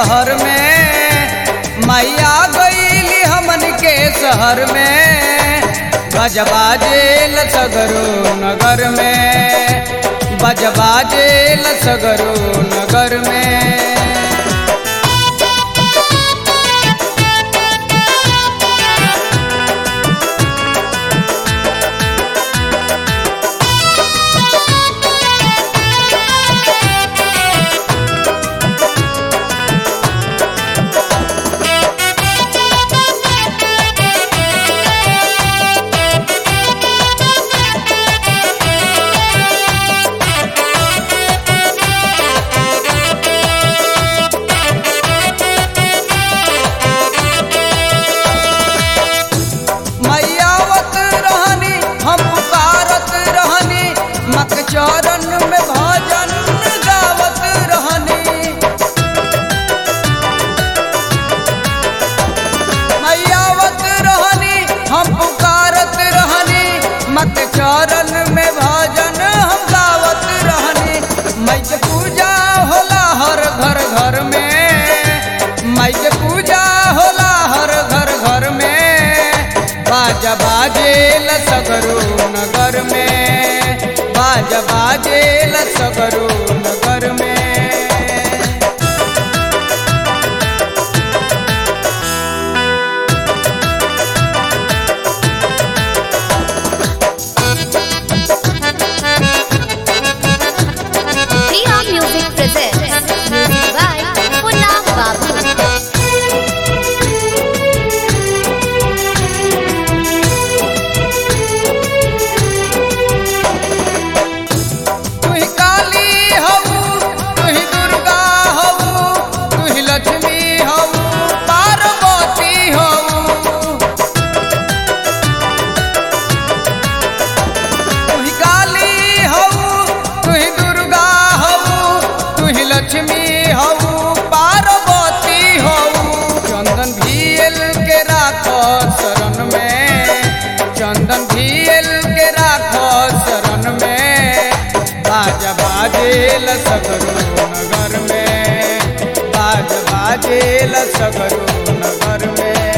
शहर में मैया गईली हमन के शहर में बजबा जेल सगरो नगर में बजबा जेल सगरो नगर में मैयावत रहनी हम पुकारत रहनी मक चरण में भजन गावत रहनी मैयावत रहनी हम पुकारत रहनी मक चरण में भजन हम गावत रहनी मई के पूजा होला हर घर घर में मई के पूजा होला हर घर घर में बाजा बाजेल सगरो नगर में बाजा बाजेल सगरो नगर में Priya Music presents music by Punna Babu. तुही काली हऊ तुही दुर्गा हऊ तुही लक्ष्मी हऊ पार्वती हऊ तुही काली हऊ तुही दुर्गा हऊ तुही लक्ष्मी हऊ पार्वती हऊ चंदन भील के राख शरण में चंदन भील के राख शरण में बाजा बाजेल सगरो नगर में बाज बाजेल सगरो नगर में